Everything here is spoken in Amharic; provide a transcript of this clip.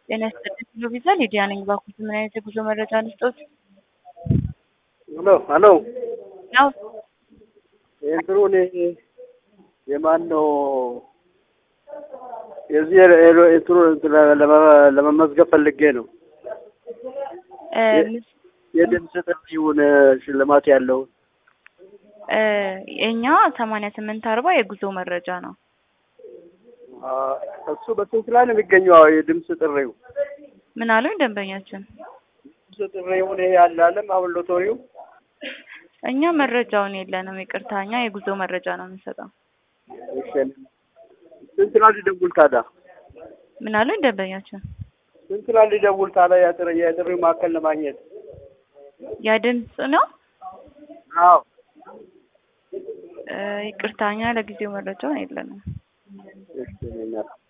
ጤና ይስጥልኝ ብሎ ቪዛ ሊዲያ ነኝ። ባኩት ምን አይነት የጉዞ መረጃ ልስጦት? ሄሎ ሄሎ ያው የእንትኑ እኔ የማን ነው የዚህ ኤሎ- እንትኑ እንትን ለመ- ለመመዝገብ ፈልጌ ነው። እ የ- የድምፅ ጥሪውን ሽልማት ያለው እ የኛ ሰማንያ ስምንት አርባ የጉዞ መረጃ ነው። አ፣ እሱ በስንት ላይ ነው የሚገኘው? አዎ፣ የድምፅ ጥሪው ምን አሉኝ ደንበኛችን? ድምፅ ጥሪውን ይሄ ያለ አለም አሁን ሎተሪው እኛ መረጃውን የለንም፣ ይቅርታ። እኛ የጉዞ መረጃ ነው የምንሰጠው። ይሸል ስንት ላይ ሊደውል ታዲያ? ምን አሉኝ ደንበኛችን? ስንት ላይ ሊደውል ታዲያ? የጥሪ የጥሪው ማዕከል ለማግኘት ያ ድምፅ ነው። አዎ እ ይቅርታ፣ እኛ ለጊዜው መረጃውን የለንም። እሺ እኔ እናት